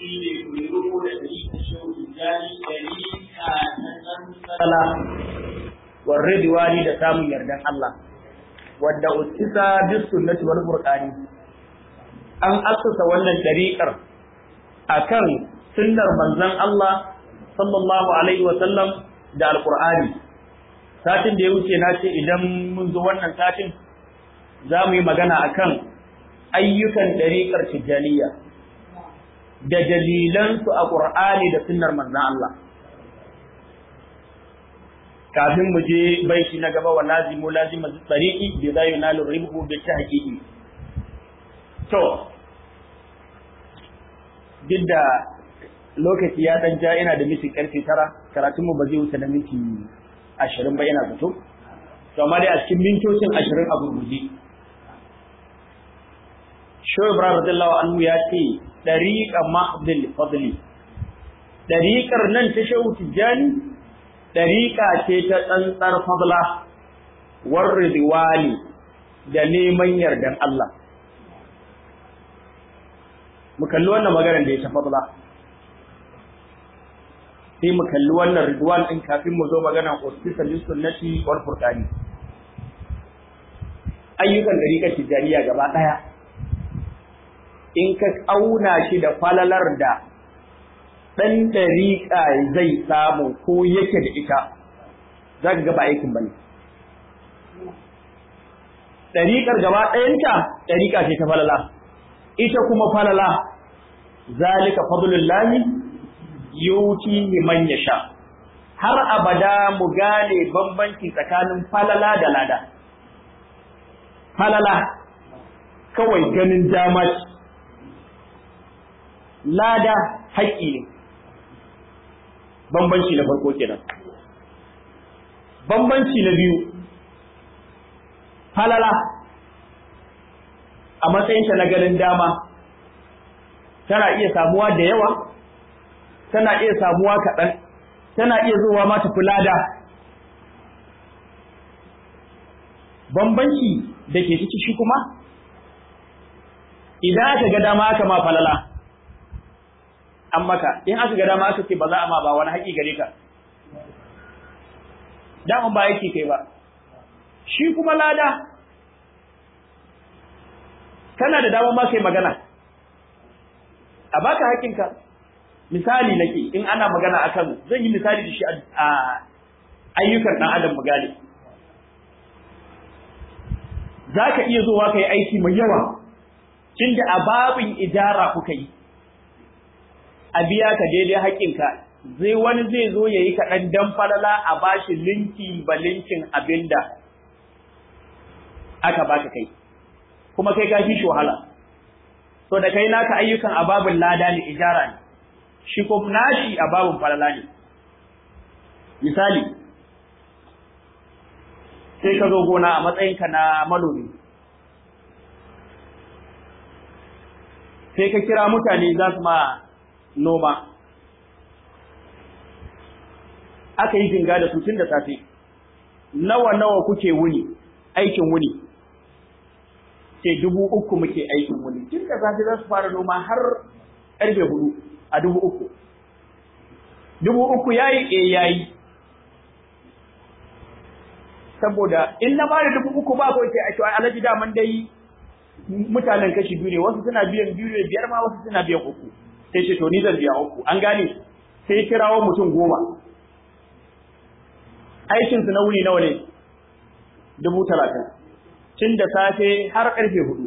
shi ne kuyuru da shi da shehu jari ɗari a nan sala warre diwani da samun yardan Allah wadda uskisa bis sunnati wal qur'ani an assasa wannan dariƙar akan sunnar manzon Allah sallallahu alaihi wa sallam da alqur'ani satin da ya wuce na ce idan mun zo wannan satin za mu yi magana akan ayyukan dariƙar tijjaniya da dalilansu a ƙur'ani da sunnar manzon Allah kafin mu je baiti na gaba wa lazimu lazima tsariƙi bi za yi nalu ribhu bi ta haƙiƙi to duk da lokaci ya ɗan ja ina da miti ƙarfe tara karatunmu ba zai wuce da minti ashirin ba yana fito to amma dai a cikin mintocin ashirin a gurguje Shehu Ibrahim radiyallahu anhu ya ce dariqa mahdil fadli dariqar nan ta Shehu Tijjani dariqa ce ta tsantsar fadla war ridwani da neman yardan Allah mu kalli wannan maganar da ya ta fadla sai mu kalli wannan ridwan din kafin mu zo magana uspisa lis sunnati wal furqani ayyukan dariqar tijaniya gaba daya in ka auna shi da falalar da dan dariqa zai samu ko yake da ita zaka ga ba aikin bane dariqar gaba dayanta dariqa ce ta falala ita kuma falala zalika fadlullahi yuti man yasha har abada mu gane bambanci tsakanin falala da lada falala kawai ganin dama lada haƙƙi ne bambanci na farko kenan bambanci na biyu falala a matsayinta na ganin dama tana iya samuwa da yawa tana iya samuwa kaɗan, tana iya zuwa ma tafi lada. Bambanci da ke ciki shi kuma, idan aka ga dama aka ma falala, an maka, in aka ga dama aka ce ba za a ma ba wani haƙi gare ka. Daman ba yake kai ba, shi kuma lada, kana da dama ma kai magana, a baka haƙinka. misali nake in ana magana akan zan yi misali da shi a ayyukan dan adam magani zaka iya zuwa kai aiki mai yawa tunda a babin idara kuka yi a biya ka daidai haƙinka zai wani zai zo yayi kaɗan dan falala a bashi linki ba linkin abinda aka baka kai kuma kai ka fi shi wahala so da kai naka ayyukan a babin lada ne ijara ne shi ko nashi a babun falala ne misali sai ka zo gona a matsayinka na manomi sai ka kira mutane za su ma noma aka yi jinga da su tun da safe nawa nawa kuke wuni aikin wuni ce dubu uku muke aikin wuni tun da safe za su fara noma har ƙarfe hudu a dubu uku. Dubu uku ya yi e ya yi. Saboda in na bada dubu uku ba kawai sai a cewa alaji daman dai mutanen kashi biyu ne wasu suna biyan biyu ne biyar ma wasu suna biyan uku. Sai ce to ni zan biya uku an gane sai kirawo mutum goma. Aikinsu na wuni nawa ne? Dubu talatin. Tun da safe har ƙarfe hudu.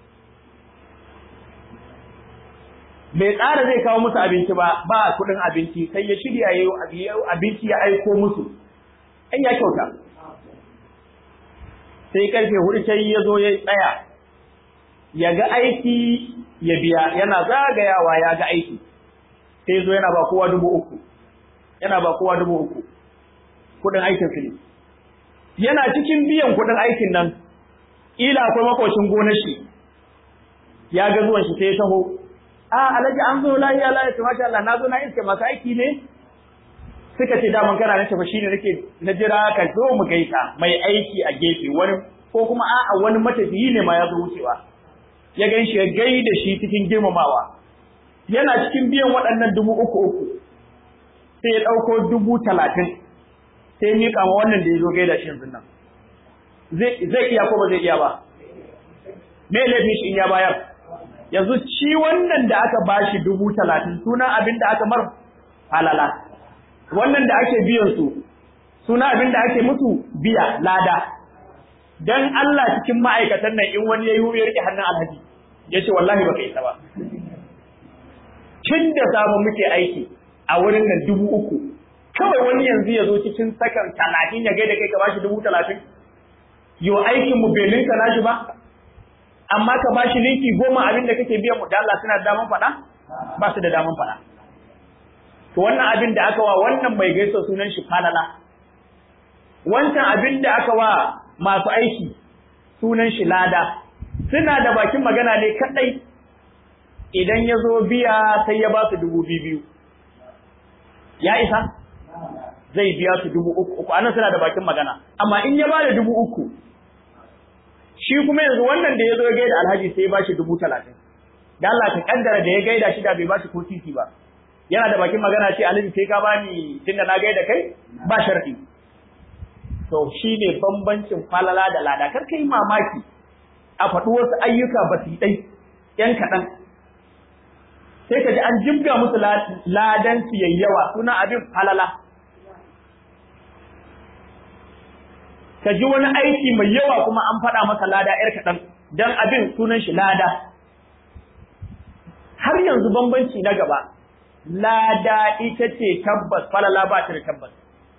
bai tsara zai kawo musu abinci ba ba kuɗin abinci sai ya shirya yayi abinci ya aiko musu ai ya kyauta sai karfe hudu sai ya zo ya tsaya ya ga aiki ya biya yana zagayawa ya ga aiki sai zo yana ba kowa dubu uku yana ba kowa dubu uku kuɗin aikin su ne yana cikin biyan kuɗin aikin nan ila akwai makocin gonar shi ya ga zuwan shi sai ya taho a alaji an zo lahiya lahiya to masha Allah na zo na iske masu aiki ne suka ce daman kana na tafi shine nake na jira ka zo mu gaita mai aiki a gefe wani ko kuma a'a wani matafiyi ne ma ya zo wucewa ya gan shi ya gaida shi cikin girmamawa yana cikin biyan waɗannan dubu uku uku sai ya ɗauko dubu talatin sai miƙa ma wannan da ya zo gaida shi yanzu nan zai iya ko ba zai iya ba me laifin shi in ya bayar yanzu shi wannan da aka bashi dubu talatin sunan abin da aka mar halala wannan da ake biyan su suna abin da ake musu biya lada dan Allah cikin ma'aikatan nan in wani yayi ya rike hannun alhaji yace wallahi baka isa ba tun da samu muke aiki a wurin nan dubu uku kawai wani yanzu ya zo cikin sakan talatin ya gaida kai ka bashi dubu talatin yo aikin mu bai linka nashi ba amma ka bashi linki goma abin da kake biyan mu da Allah suna da daman faɗa ba su da daman faɗa to wannan abin da aka wa wannan mai gaisa sunan shi falala wancan abin da aka wa masu aiki sunan shi lada suna da bakin magana ne kadai idan ya zo biya sai ya ba su dubu biyu ya isa zai biya su dubu uku uku anan suna da bakin magana amma in ya ba da dubu uku shi kuma yanzu wannan da ya zo ya gaida alhaji sai ya ba shi dubu talatin da Allah ka kaddara da ya gaida shi da bai ba shi ko titi ba yana da bakin magana ce alhaji sai ka bani tunda na gaida kai ba sharadi to shi ne bambancin falala da lada kar kai mamaki a faɗi wasu ayyuka ba su ɗai ‘yan kaɗan sai ka ji an jibga musu ladan su yayyawa suna abin falala ka ji wani aiki mai yawa kuma an faɗa masa lada ‘yar kaɗan don abin sunan shi lada har yanzu bambanci na gaba lada ita ce tabbas falala ba ta da tabbas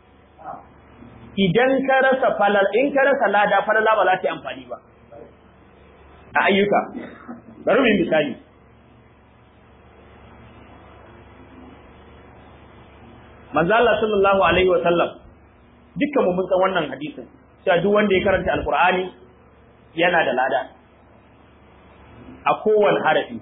idan ka rasa falal in ka rasa lada falala ba za ta yi amfani ba a ayyuka bari mu misali manzo Allah sallallahu alaihi wa sallam dukkan mu mun san wannan hadisin cewa duk wanda ya karanta alqur'ani yana da lada a kowane harafi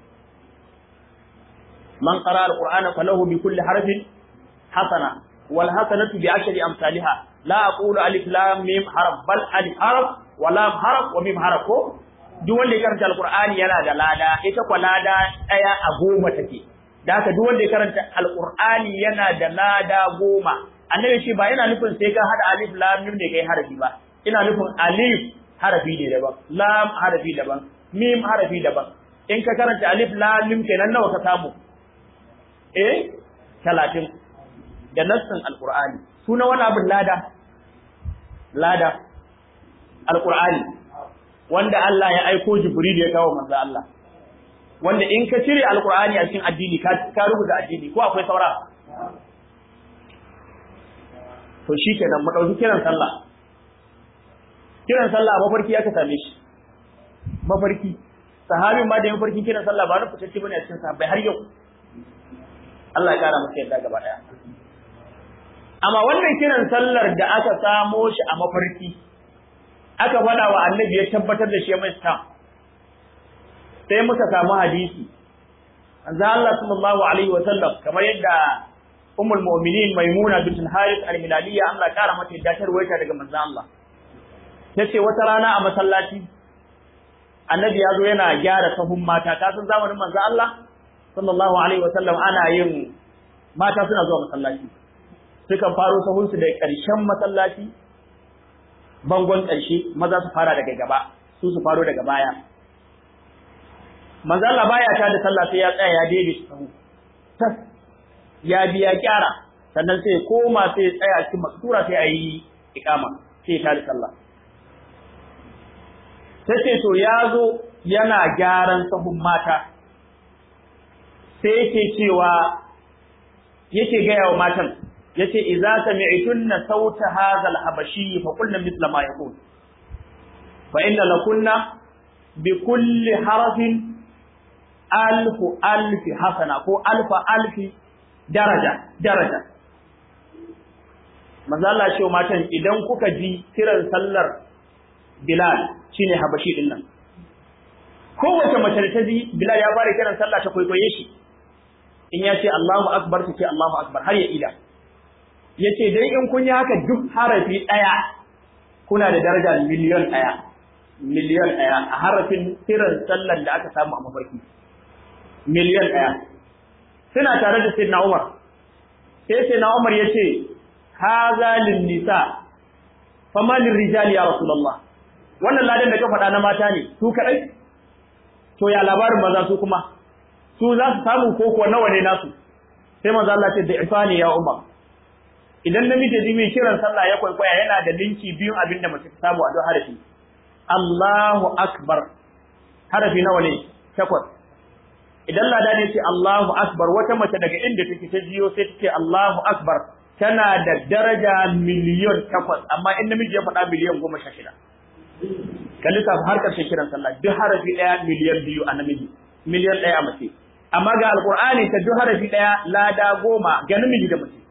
man qara alqur'ana falahu bi kulli harfin hasana wal hasanatu bi ashri amsalha la aqulu alif lam mim harf bal alif harf wa lam harf wa mim harf ko duk wanda ya karanta alqur'ani yana da lada ita kwa lada daya a goma take da haka duk wanda ya karanta alqur'ani yana da lada goma annabi shi ba yana nufin sai ka hada alif lam mim ne kai harafi ba ina nufin alif harafi ne daban lam harafi daban mim harafi daban in ka karanta alif lam mim kenan nawa ka samu eh 30 da nassin alqur'ani suna wani abin lada lada alqur'ani wanda Allah ya aiko Jibril ya kawo manzo Allah wanda in ka cire alqur'ani a cikin addini ka ka rubuta addini ko akwai saura to shikenan mu dauki kiran sallah kiran sallah mafarki aka same shi mafarki sahabin ma da mafarkin kiran sallah ba na fitacce bane a cikin sahabbai har yau Allah ya kara masa yadda gaba daya amma wannan kiran sallar da aka samo shi a mafarki aka faɗa wa annabi ya tabbatar da shi mai stam sai muka samu hadisi manzo Allah sallallahu alaihi wa sallam kamar yadda ummul mu'minin maimuna bint al-harith al-hilaliyya Allah kara mata yadda ta ruwaita daga manzo Allah tace wata rana a masallaci annabi ya zo yana gyara sahun mata ka san zamanin manzo Allah sallallahu alaihi wa sallam ana yin mata suna zuwa masallaci sukan faro sahunsu da ƙarshen masallaci bangon ƙarshe maza su fara daga gaba su su faro daga baya manzo Allah baya ta da sallah sai ya tsaya ya daide shi sahu tas ya biya kyara sannan sai koma sai tsaya cikin maksura sai ayi iqama sai ta da sallah sai sai to ya zo yana gyaran sahun mata sai yake cewa yake gaya wa matan yace idza sami'tunna sauta hadha al-habashi fa qulna mithla ma yaqul fa inna lakunna bi kulli harfin alf alf hasana ko alf alf daraja daraja manzo Allah ce matan idan kuka ji kiran sallar Bilal shine habashi din nan kowace mace da ta ji Bilal ya fara kiran sallah ta kwaikwaye shi in ya ce Allahu akbar ta ce Allahu akbar har ya ida yace dai in kun yi haka duk harafi ɗaya kuna da daraja miliyon ɗaya miliyon ɗaya a harafin kiran sallan da aka samu a mafarki miliyon ɗaya suna tare da sayyidina Umar sai sayyidina Umar yace haza lin nisa fama lin rijali ya rasulullah wannan ladan da ka faɗa na mata ne su kadai to ya labarin maza su kuma su za su samu koko nawa ne nasu sai manzo Allah ce da ifani ya Umar idan namiji ji mai kiran sallah ya kwaikwaya yana da linki biyun abin da mace ta samu a don harafi Allahu akbar harafi nawa ne takwas idan lada ne ce Allahu akbar wata mace daga inda take ta jiyo sai ta ce Allahu akbar tana da daraja miliyon takwas amma in namiji ya faɗa miliyon goma sha shida ka lissafa har ƙarshen kiran sallah duk harafi ɗaya miliyan biyu a namiji miliyan ɗaya a mace amma ga alƙur'ani ta duk harafi ɗaya lada goma ga namiji da mace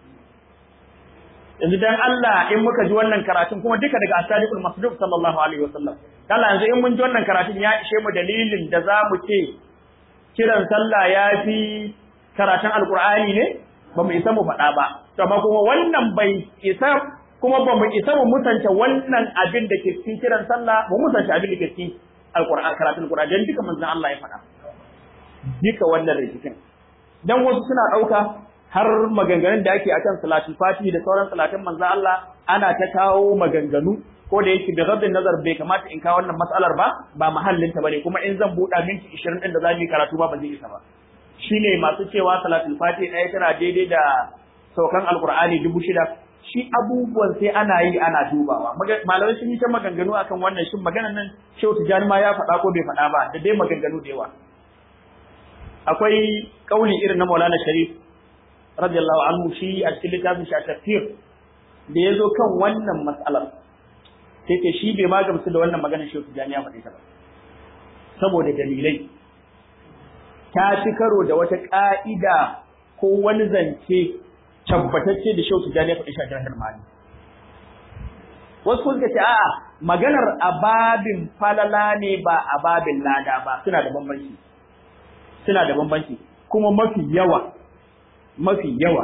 yanzu dan Allah in muka ji wannan karatun kuma duka daga asadiqul masduq sallallahu alaihi wasallam kala yanzu in mun ji wannan karatun ya ishe mu dalilin da za mu ce kiran sallah ya fi karatun alqur'ani ne ba mu isa mu faɗa ba to amma kuma wannan bai isa kuma ba mu isa mu musanta wannan abin da ke cikin kiran sallah mu musanta abin da ke cikin alqur'ani karatun alqur'ani dan duka manzon Allah ya faɗa duka wannan rikicin dan wasu suna ɗauka har maganganun da ake akan salatul fati da sauran salatin manzo Allah ana ta kawo maganganu ko da yake da rabbin nazar bai kamata in kawo wannan matsalar ba ba mahallin ta bane kuma in zan buɗa minti 20 din da zamu yi karatu ba ba zai isa ba shine masu cewa salatul fati ɗaya tana daidai da saukan alqur'ani dubu shida shi abubuwan sai ana yi ana dubawa malamai sun yi ta maganganu akan wannan shin maganar nan Shehu Tijani ma ya faɗa ko bai faɗa ba da dai maganganu da yawa akwai kauli irin na Maulana Sharif radiyallahu anhu shi a cikin littafin shi a tafsir da ya zo kan wannan matsalar sai ke shi bai magamsu da wannan maganar shi Tijani ya faɗi ta ba saboda dalilai ta ci karo da wata ƙa'ida ko wani zance tabbatacce da Shehu Tijani ya faɗi shi a jihar Mali wasu kun ce a'a maganar ababin falala ne ba ababin lada ba suna da bambanci suna da bambanci kuma mafi yawa mafi yawa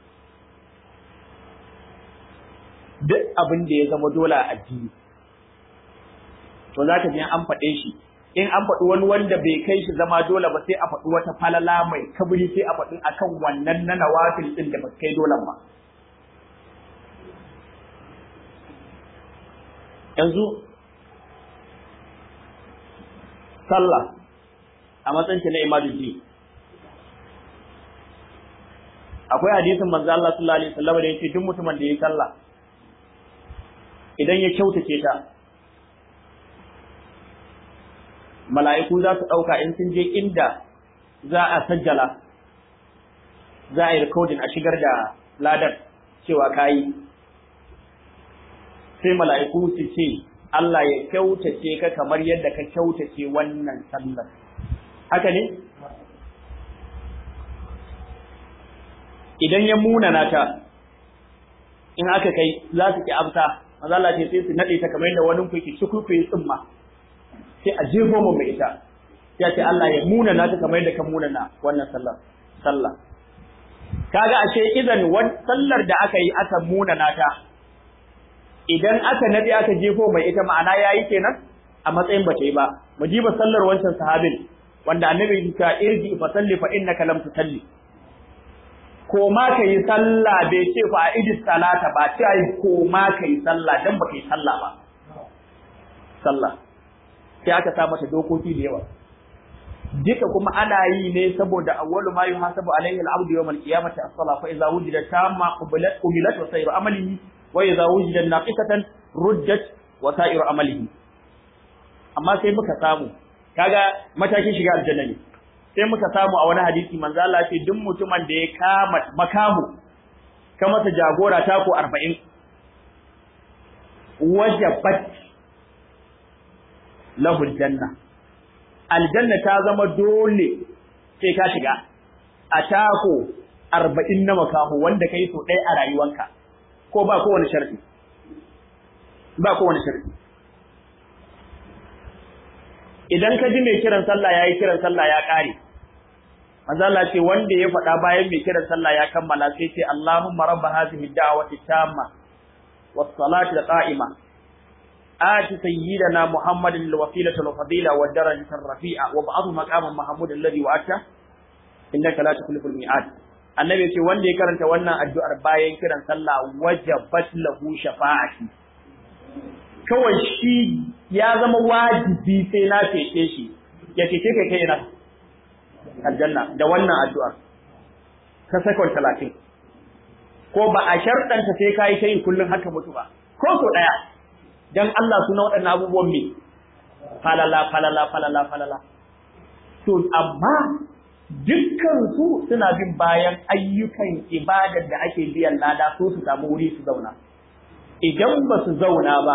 duk abin da ya zama dole a addini to za ka ji an faɗe shi in an faɗi wani wanda bai kai shi zama dole ba sai a faɗi wata falala mai kabri sai a faɗi akan wannan na nawafil din da ba kai dole ba yanzu sallah a matsayin na imaduddin akwai hadisin manzo Allah sallallahu alaihi wasallam da yake duk mutumin da ya sallah idan ya kyautace ta mala'iku za su dauka in sun je inda za a sajjala za a yi recording a shigar da ladar cewa kayi sai mala'iku su ce Allah ya kyautace ka kamar yadda ka kyautace wannan sallar haka ne idan ya munana ta in aka kai za su ki amsa maza Allah ce sai su nade ta kamar yadda wani kuke shukuku tsimma sai a jefo mu mai ita ya ce Allah ya munana ta kamar yadda ka munana wannan sallar sallah kaga ashe idan sallar da aka yi aka munana ta idan aka nade aka jefo mai ita ma'ana yayi kenan a matsayin bata yi ba mu jiba sallar wancan sahabin wanda annabi ya ce irji fa salli fa innaka lam tusalli ko ma ka yi sallah bai ce fa idis salata ba ce ai ko ma ka yi sallah dan baka yi sallah ba sallah sai aka sa mata dokoki da yawa duka kuma ana yi ne saboda awwalu ma yuhasabu alayhi al-abdu yawm al-qiyamati as-salah fa idza wujida tamma qubilat qubilat wa sayru amalihi wa idza wujida naqisatan ruddat wa sayru amalihi amma sai muka samu kaga matakin shiga aljanna ne sai muka samu a wani hadisi manzo Allah ce duk mutumin da ya kama makamu ka masa jagora ta ko 40 wajabat lahu aljanna aljanna ta zama dole sai ka shiga a tako 40 na makamu wanda kai so ɗaya a rayuwanka ko ba kowane sharadi ba kowane sharadi idan ka ji mai kiran sallah yayi kiran sallah ya kare manzo Allah ce wanda ya faɗa bayan mai kiran sallah ya kammala sai ce Allahumma rabb hadhihi da'wati tamma was salati qa'ima ati sayyidina Muhammadin al wasilata wal fadila wad darajata ar rafi'a wa ba'dhu maqaman mahmud alladhi wa'ata innaka la tukhliful mi'ad annabi ce wanda ya karanta wannan addu'ar bayan kiran sallah wajabat lahu shafa'ati kawai shi ya zama wajibi sai na cece shi ya cece kai kai ina aljanna da wannan addu'ar ta sakon talatin ko ba a sharɗanta sai ka yi ta yin kullum haka mutu ba ko so ɗaya don Allah suna waɗannan abubuwan me falala falala falala falala to amma dukkan su suna bin bayan ayyukan ibadar da ake biyan lada so su samu wuri su zauna idan ba su zauna ba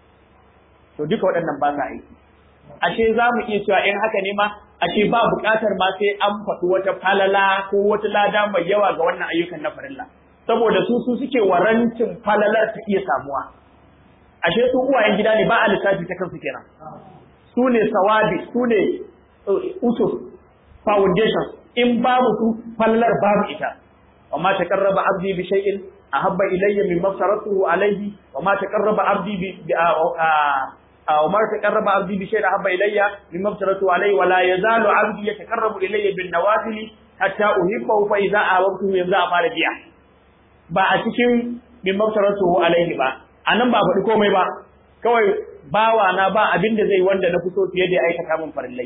to duka waɗannan ba sa aiki ashe za mu iya cewa in haka ne ma ashe ba buƙatar ma sai an faɗi wata falala ko wata lada mai yawa ga wannan ayyukan na farilla saboda su su suke warancin falalar ta iya samuwa ashe su uwayen gida ne ba a lissafi ta kansu kenan su ne sawabi su ne usus foundation in babu su falalar babu ita amma taqarraba abdi bi shay'in ahabba ilayya mimma faratuhu alayhi wa ma taqarraba abdi bi وما تقرب عبدي بشيء أحب إلي مما افترضت عليه ولا يزال عبدي يتقرب إلي بالنوافل حتى أحبه فإذا أحببته يبدأ أفعل بيع ba a cikin mimma eftarastu alaihi ba anan ba faɗi komai ba kawai bawa na ba abin da zai wanda na fito fiye da aikata min farillai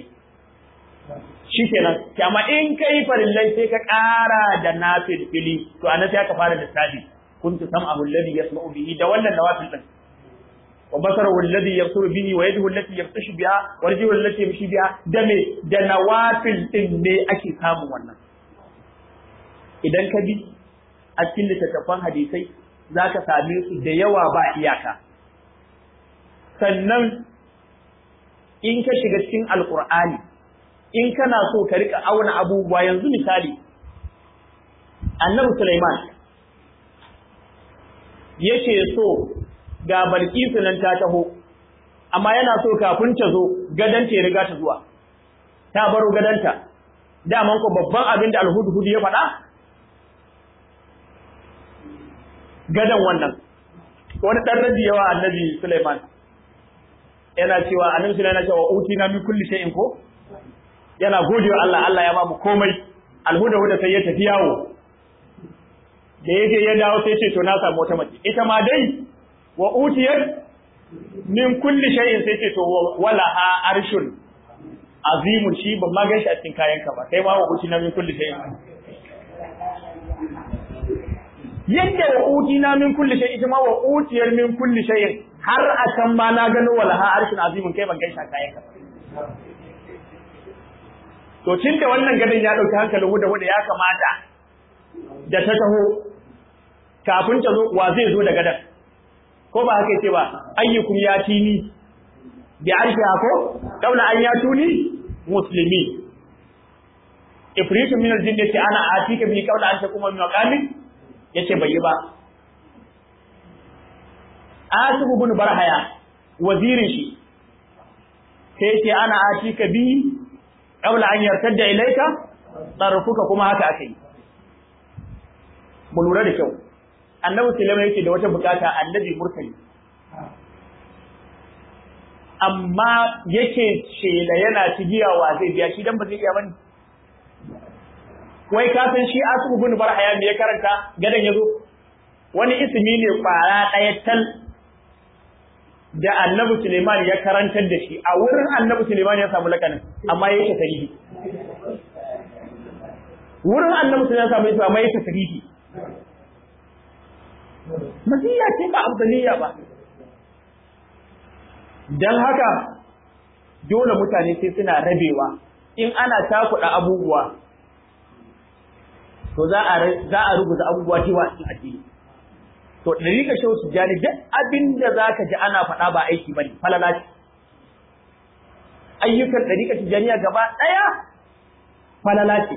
shikenan amma in kai farillai sai ka ƙara da nafil fili to anan sai aka fara lissafi kuntu sam'ahu alladhi yasma'u bihi da wannan nawafil din وبصره الذي يبصر به ويده التي يبطش بها ورجله التي يمشي بها دمه da nawafil din ne ake samun wannan idan ka bi a cikin littattafan hadisai zaka same su da yawa ba iyaka sannan in ka shiga cikin alqur'ani in kana so ka rika auna abubuwa yanzu misali annabi Sulaiman yake so ga Balkisu nan ta taho, amma yana so kafin ta zo gadanta ya riga ta zuwa, ta baro gadanta, daman ko babban abin da alhudu ya faɗa? Gadan wannan, wani ɗan rabi yawa annabi Suleiman, yana cewa annabi Suleiman yana cewa uti na min kulli shay'in ko? Yana gode wa Allah, Allah ya ba mu komai, alhuda huda sai ya tafi yawo. Da ya je ya dawo sai ce to na samu wata mace, ita ma dai wa utiyar min kulli shay'in sai ce to wala ha arshun azimun shi ban ma ganshi a cikin kayan ka ba kai ma wa utina min kulli shay'in yadda wa utina min kulli shay'in ita ma wa utiyar min kulli shay'in har a can ma na gano wala ha arshun azimun kai ban ganshi a kayan ka to tun da wannan gadon ya dauki hankalin huda huda ya kamata da ta taho kafin ta zo wa zai zo da gadon ko ba haka ce ba ayyukum ya tini bi arshiha ko kaula an ya tuni muslimi ifritu min aljinn yace ana atika bi kaula an takuma min maqamin yace bai yi ba asib ibn barhaya wazirin shi sai yace ana atika bi kaula an yartadda ilaika tarfuka kuma haka akai mu lura da kyau annabi sulaiman yake da wata bukata annabi murtali amma yake shela yana cigiyawa zai biya shi dan ba zai iya bane wai ka san shi asu bin barhaya me ya karanta gadan yazo wani ismi ne kwara daya tal da annabi Suleiman ya karantar da shi a wurin annabi Suleiman ya samu lakanin amma yake tarihi wurin annabi Suleiman ya samu yake amma yake tarihi maziya ce ba abdaliya ba dan haka dole mutane sai suna rabewa in ana takuɗa abubuwa to za a za a rubuta abubuwa cewa cikin addini to dariƙa shehu tijjani duk abin da za ka ji ana faɗa ba aiki ba ne falala ce ayyukan dariƙa tijjaniya gaba ɗaya falala ce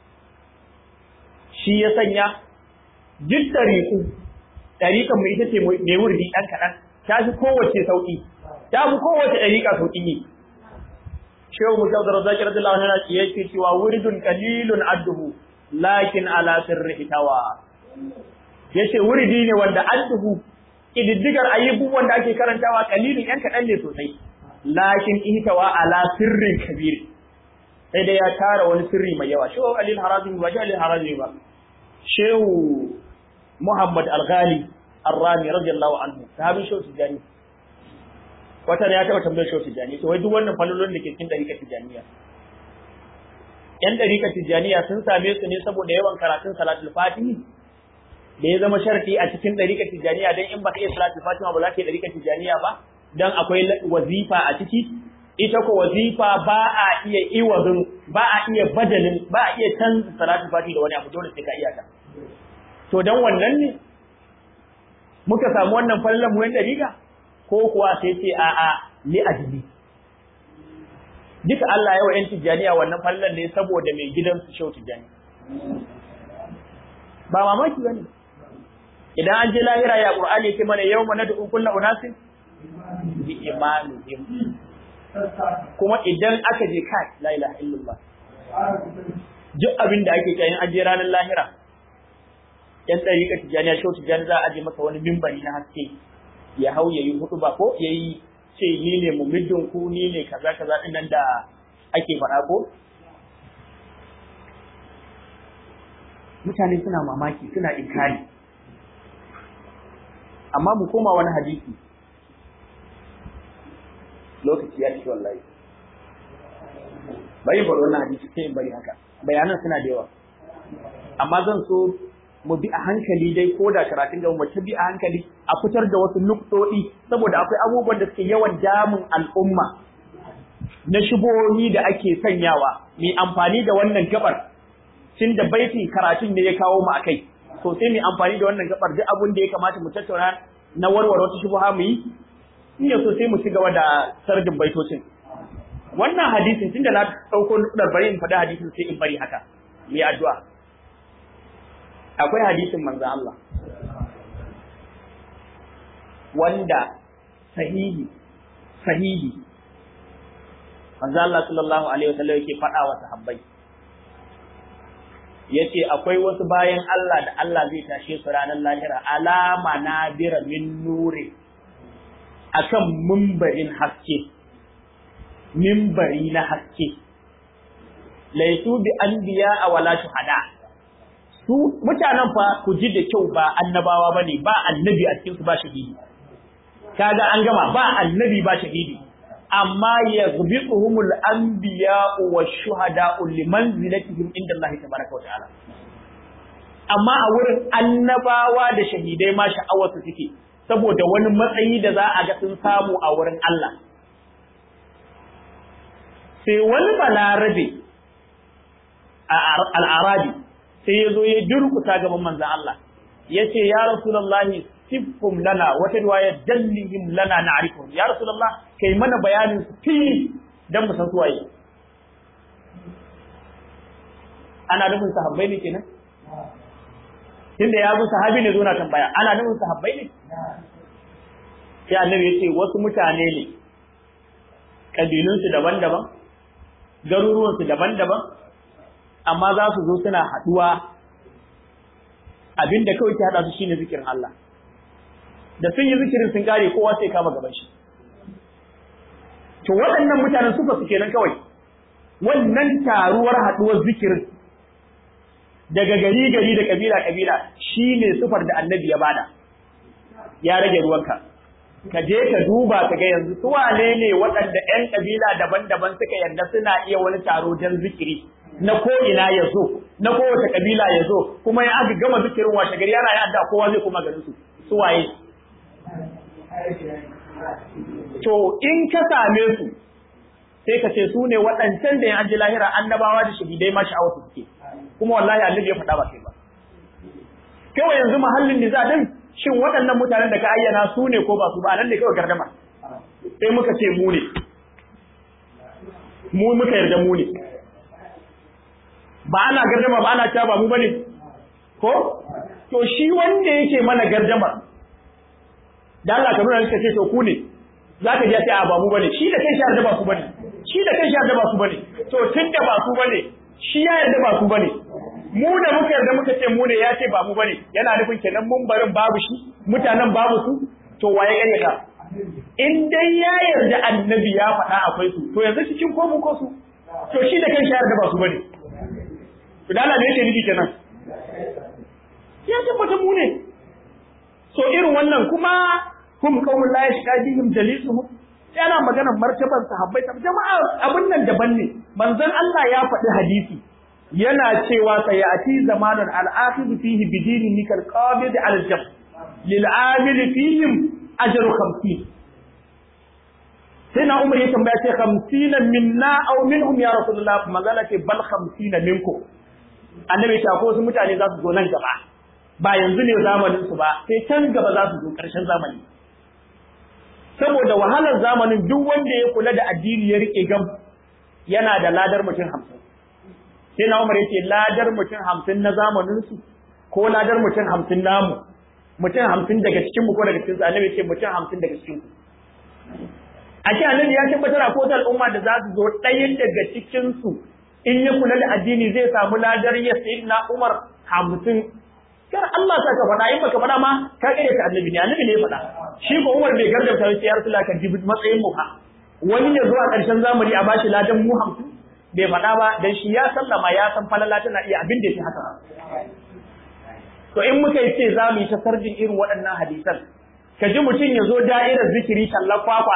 shi ya sanya duk ɗariƙu ɗariƙan mu ita ce mai wurdi ɗan kaɗan ta fi kowace sauƙi ta fi kowace ɗariƙa sauƙi ne shehu musa da razaki radiyallahu anhu yana yake cewa wuridun qalilun adduhu lakin ala sirri itawa yace wuridi ne wanda adduhu kididdigar ayyubu wanda ake karantawa qalilun yan kadan ne sosai lakin ihtawa ala sirrin kabir sai dai ya tara wani sirri mai yawa shehu alil harazimi ba shehu alil harazimi ba shehu muhammad al-ghali ar-rami radiyallahu anhu sahabin shehu tijani wata ne ya taba tambayar shehu tijani to wai duk wannan falolin da ke cikin dariƙar tijaniya yan dariƙar tijaniya sun same su ne saboda yawan karatun salatul fatihi da ya zama sharti a cikin dariƙar tijaniya dan in ba ka iya salatul fatiha ba za ka yi dariƙar tijaniya ba dan akwai wazifa a ciki ita ko wazifa ba a iya iwazin ba a iya badalin ba a iya canza salatu fati da wani abu dole sai ka iya ta to dan wannan ne muka samu wannan fallan mu yan dariga ko kuwa sai ce a a li ajli duka Allah ya wa yan tijaniya wannan fallan ne saboda mai gidan su shau tijani ba mamaki bane idan an je lahira ya qur'ani yake mana yawma nad'u kullu unasin bi imanihim kuma idan aka je kai la ilaha illallah duk abin da ake kayan aje ranar lahira yan dariƙa tijaniya shau tijani za a aje masa wani mimbari na haske ya hau ya yi hudu ba ko ya yi ce ni ne mumiddin ku ni ne kaza kaza din nan da ake faɗa ko mutane suna mamaki suna inkari amma mu koma wani hadisi lokaci ya ci wallahi bari bari wannan hadisi sai in bari haka bayanan suna da yawa amma zan so mu bi a hankali dai ko da karatun gaba mu ta bi a hankali a fitar da wasu nuktodi saboda akwai abubuwan da suke yawan damun al'umma na shubohi da ake sanyawa mai amfani da wannan gabar tun da baitin karatun ne ya kawo mu akai to sai mai amfani da wannan gabar duk abin da ya kamata mu tattauna na warware wata shubuha mu yi in ya so sai mu ci gaba da sardin baitocin wannan hadisin tunda na dauko nukudar bari in faɗi hadisin sai in bari haka mai addu'a akwai hadisin manzo Allah wanda sahihi sahihi manzo Allah sallallahu alaihi wasallam yake faɗa wa sahabbai yace akwai wasu bayan Allah da Allah zai tashe su ranar lahira alama nadira min nuri akan mimbarin haske mimbari na haske laisu bi anbiya a wala shuhada su mutanen fa ku ji da kyau ba annabawa bane ba annabi a cikin su ba shahidi kaga an gama ba annabi ba shahidi amma yaghbituhumul anbiya wa shuhada limanzilatihim inda Allah tabaraka wa ta'ala amma a wurin annabawa da shahidai ma sha'awar su suke saboda wani matsayi da za a ga sun samu a wurin Allah sai wani balarabe a al'arabi sai ya zo ya durkuta gaban manzan Allah ya ce ya rasulallahi siffum lana wata riwaya dallihim lana na arifun ya rasulallah kai mana bayanin su fili don mu san su waye ana nufin sahabbai ne kenan tunda ya zo sahabi ne zo na tambaya ana nufin sahabbai ne sai annabi ya ce wasu mutane ne kabilunsu daban-daban garuruwansu daban-daban amma za su zo suna haɗuwa abinda kawai ke haɗa su shine zikirin Allah da sun yi zikirin sun kare kowa sai kama gaban shi to waɗannan mutanen suka su kenan kawai wannan taruwar haɗuwar zikirin daga gari gari da kabila kabila shine sufar da annabi ya bada ya rage ruwanka ka je ka duba ka ga yanzu su wane ne waɗanda ƴan kabila daban-daban suka yarda suna iya wani taro don zikiri na ko ina ya zo na kowace kabila ya zo kuma ya aka gama zikirin washe gari yana ya adda kowa zai kuma garin su su waye to in ka same su sai ka ce su ne waɗancan da ya aji lahira annabawa da shahidai ma sha'awar su suke kuma wallahi annabi ya faɗa ba kai ba kawai yanzu mahallin niza din shin waɗannan mutanen da ka ayyana su ne ko ba su ba nan ne kawai gardama sai muka ce mu ne mu muka yarda mu ne ba ana gardama ba ana cewa ba mu bane ko to shi wanda yake mana gardama da Allah ka nuna ce to ku ne zaka ji sai a ba mu bane shi da kai shi yarda ba su bane shi da kai shi yarda ba su bane to tunda ba su bane shi ya yarda ba su bane mu da muka yarda muka ce mu ne ya ce ba mu bane yana nufin kenan mun barin babu shi mutanen babu su to waye gare ka in dai ya yarda annabi ya faɗa akwai su to yanzu cikin ko mu ko su to shi da kan shayar da ba su bane to da Allah ne yake nufi kenan ya tabbata mu ne so irin wannan kuma hum qawmun la yashqa bihim jalisuhum yana maganar martaban sahabbai jama'a abin nan daban ne manzon Allah ya faɗi hadisi yana cewa sayati zamanun al-akhidhu fihi bidinihi kal qabid al-jab lil amil fihim ajru 50 sai na umar ya tambaya ce 50 minna aw minhum ya rasulullah magana ce bal 50 minkum annabi ta ko su mutane za su zo nan gaba ba yanzu ne zamanin su ba sai can gaba za su zo karshen zamani saboda wahalar zamanin duk wanda ya kula da addini ya rike gam yana da ladar mutum hamsin sai na umar yake ladar mutum hamsin na zamaninsu ko ladar mutum hamsin namu mutum hamsin daga cikin mu ko daga cikin su annabi ce mutum hamsin daga cikin ku a ce annabi ya tabbatar a kotar al'umma da za su zo ɗaya daga cikin su in ya kula da addini zai samu ladar ya sayi na umar hamsin kar Allah ta ka faɗa in baka faɗa ma ka kare ta annabi ne annabi ne ya faɗa shi ko umar bai garganta sai ya rasulullah ka jibi matsayin mu ha wani ya zuwa ƙarshen zamani a bashi ladan mu hamsin bai faɗa ba dan shi ya sallama ya san falala tana iya abin da yake haka to in muka yi ce za mu yi ta sarjin irin waɗannan hadisan ka ji mutum ya zo da'irar zikiri tallar kwakwa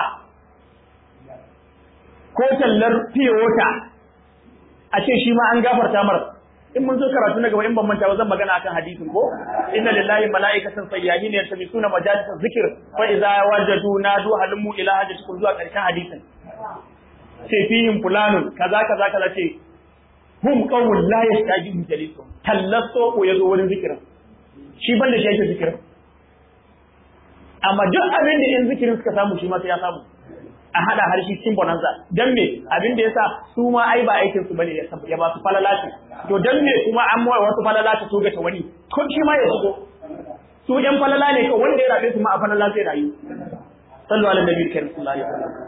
ko tallar fiyota a ce shi ma an gafarta mar in mun zo karatu na gaba in ban manta ba zan magana akan hadisin ko inna lillahi mala'ikatan sayyahin yaltabisuna majalis zikr fa idza wajadu nadu halmu ila hajatikum zuwa karshen hadisin ce fihim fulanun kaza kaza kaza ce hum qawmun la yastajibu jalisun tallaso ko yazo wurin zikirin shi banda shi yake zikirin amma duk abin da in zikirin suka samu shi ma sai ya samu a hada har shi cikin bonanza dan me abin da yasa su ma ai ba aikin su bane ya ba su falalaci to dan me kuma an mawa wasu falalaci to ga ta wani ko shi ma ya shigo su yan falala ne ko wanda ya rabe su ma a falala sai rayu sallu ala nabiyyi karim sallallahu alaihi wasallam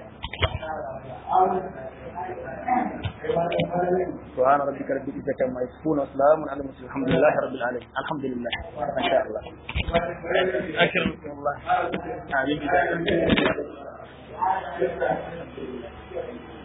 سبحان ربك رب العزة عما يصفون وسلام على المرسلين الحمد لله رب العالمين الحمد لله ما شاء الله أكرمكم الله آمين